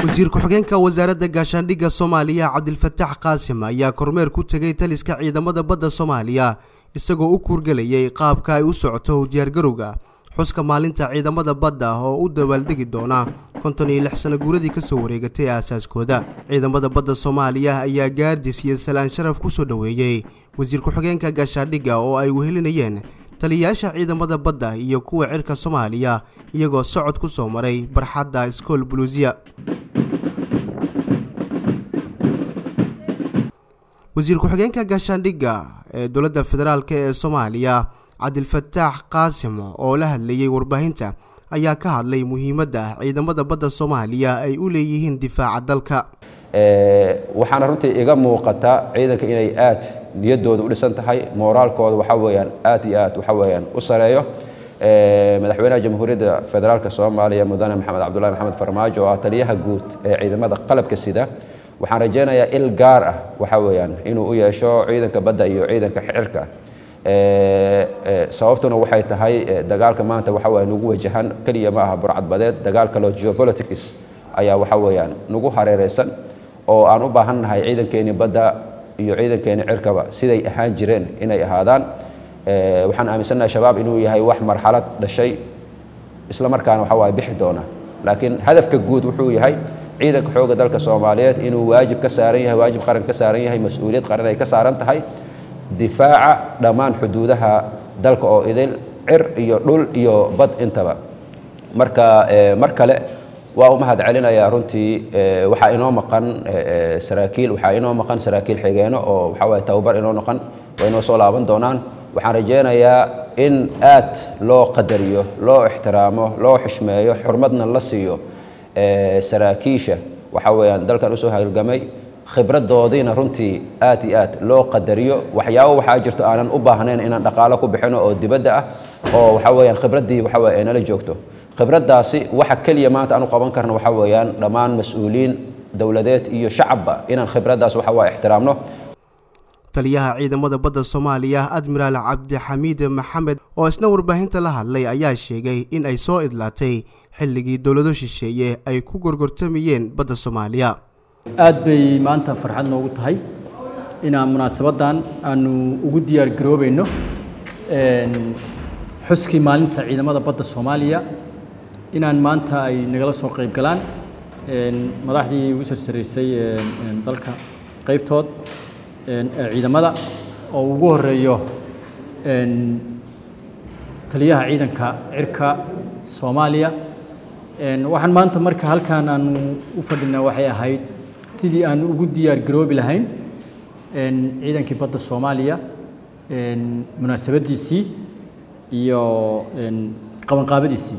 wasiir ku-xigeenka wasaaradda gaashaandhigga soomaaliya cabdilfatax qaasim ayaa kormeer ku tegay taliska ciidamada badda soomaaliya isagoo u kuurgelayay qaabka ay u socoto diyaargarowga xuska maalinta ciidamada badda oo u dabaaldegi doona konton iyo lix sana guuradii kasoo wareegatay aasaaskooda ciidamada badda soomaaliya ayaa gaardis iyo salaan sharaf kusoo dhoweeyey wasiir ku-xigeenka gaashaandhigga oo ay wehelinayeen taliyayaasha ciidamada badda iyo kuwa cirka soomaaliya iyagoo socod ku soo maray barxadda iskool buluusiya wasiir ku-xigeenka gaashaandhigga ee dowladda federaalk ee soomaaliya cabdilfataax qaasim oo la hadlayey warbaahinta ayaa ka hadlay muhiimadda ciidamada badda soomaaliya ay u leeyihiin difaaca dalka waxaana runtii iga muuqata ciidanka inay aad niyaddooda u dhisan tahay mooraalkooda waxa weeyaan aad iyo aad waxa weeyaan u sareeyo madaxweynaha jamhuuriyadda federaalk soomaaliya mudane maxamed cabdullahi maxamed farmaajo oo ah taliyaha guud ee ciidamada qalabka sida waxaan rajaynayaa il gaar ah waxa weeyaan inuu u yeesho ciidanka badda iyo ciidanka xirka sababtuna waxay tahay dagaalka maanta waxa weya nagu wajahan keliya ma aha burcadbadeed dagaal kaloo geopolitics ayaa waxa weeyaan nagu hareereysan oo aan u baahannahay ciidankeeni badda iyo ciidankeeni cirkaba siday ahaan jireen inay ahaadaan waxaan aaminsannahay shabaab inuu yahay wax marxalad dhashay isla markaana waxa waaya bixi doona laakiin hadafka guud wuxuu yahay ciidanka xoogga dalka soomaaliyeed inuu waajib ka saaran yahay waajib qaran ka saaran yahay mas-uuliyad qaran ay ka saaran tahay difaaca dhammaan xuduudaha dalka oo idil cir iyo dhul iyo bad intaba marka mar kale waa u mahad celinayaa runtii waxaa inoo maqan saraakiil waxaa inoo maqan saraakiil xigeeno oo waxaa waye tababar inoo noqon waa inoo soo laaban doonaan waxaan rajaynayaa in aad loo qadariyo loo ixtiraamo loo xishmeeyo xurmadna la siiyo saraakiisha waxa weeyaan dalkan usoo halgamay khibradoodiina runtii aad iyo aad loo qadariyo waxyaabo waxaa jirto aanan u baahnayn inaan dhaqaalo ku bixino oo dibadda ah oo waxa weeyaan khibraddii waxa weye ay nala joogto khibraddaasi waxa keliya maanta aan u qaban karno waxa weeyaan dhammaan mas-uuliyiin dowladeed iyo shacabba inaan khibraddaas waxa waa ixtiraamno taliyaha ciidamada badda soomaaliya admiraal cabdixamiid maxamed oo isna warbaahinta la hadlay ayaa sheegay in ay soo idlaatay xilligii dowlado shisheeye ay ku gorgortamayeen badda soomaaliya aad bay maanta farxad noogu tahay inaan munaasabaddan aanu ugu diyaar garoobayno xuskii maalinta ciidamada badda soomaaliya inaan maanta ay nagala soo qayb galaan madaxdii ugu sarsaraysay dalka qaybtood ciidamada oo ugu horeeyo taliyaha ciidanka cirka soomaaliya waxaan maanta marka halkaan aanu u fadhinaa waxay ahayd sidii aan ugu diyaar garoobi lahayn ciidankii badda soomaaliya munaasabadiisii iyo qabanqaabadiisii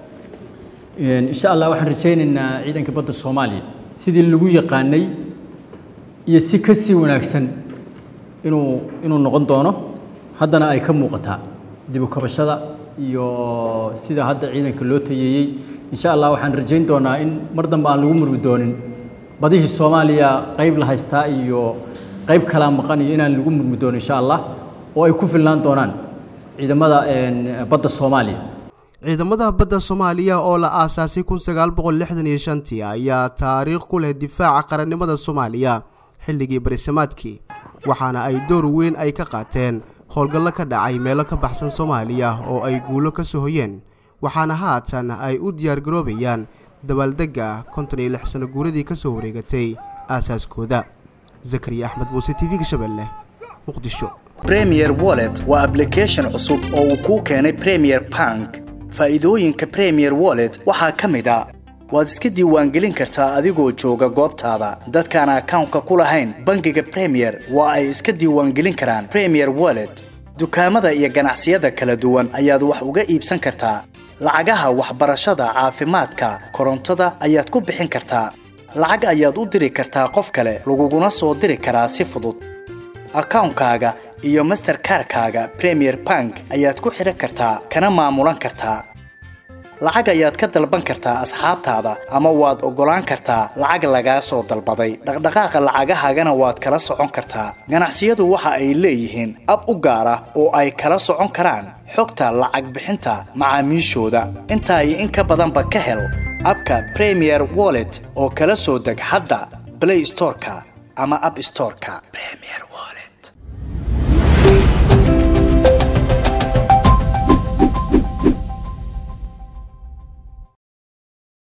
insha allah waxaan rajaynaynaa ciidanka badda soomaaliya sidii lagu yaqaanay iyo si ka sii wanaagsan inuu inuu noqon doono haddana ay ka muuqataa dibu kabashada iyo sida hadda ciidanka loo tayeeyey insha allah waxaan rajayn doonaa in mar dambe aan lagu murmi doonin badihii soomaaliya qayb la haystaa iyo qayb kalaa maqan iyo inaan lagu murmi doonin insha allah oo ay ku filnaan doonaan ciidamada badda soomaaliya ciidamada badda soomaaliya oo la aasaasay kun sagaal boqol lixdan iyo shantii ayaa taariikh ku leh difaaca qarannimada soomaaliya xilligii barisamaadkii waxaana ay door weyn ay ka qaateen howlgallo ka dhacay meelo ka baxsan soomaaliya oo ay guulo ka soo hoyeen waxaana haatan ay u diyaargaroobayaan dabaaldegga konton iyo lix sano guuradii ka soo wareegatay aasaaskooda zakariya axmed muuse t v-ga shabeelle muqdisho bremier wallet waa ablication cusub oo uu kuu keenay premier bank faa'iidooyinka premier wallet waxaa ka mid a waad iska diiwaangelin kartaa adigoo jooga goobtaada dadkaan akawnka ku lahayn bangiga premier waa ay iska diiwaangelin karaan premier wallet dukaamada iyo ganacsiyada kala duwan ayaad wax uga iibsan kartaa lacagaha waxbarashada caafimaadka korontada ayaad ku bixin kartaa lacag ayaad u diri kartaa qof kale laguguna soo diri karaa si fudud akawnkaaga iyo masterkarkaaga premier bank ayaad ku xidhan kartaa kana maamulan kartaa lacag ayaad ka dalban kartaa asxaabtaada ama waad oggolaan kartaa lacag lagaa soo dalbaday dhaqdhaqaaqa lacagahaagana waad kala socon kartaa ganacsiyadu waxa ay leeyihiin ab u gaar ah oo ay kala socon karaan xogta lacag bixinta macaamiishooda intaa iyo in ka badanba ka hel abka premier wallet oo kala soo deg hadda play storeka ama app storeka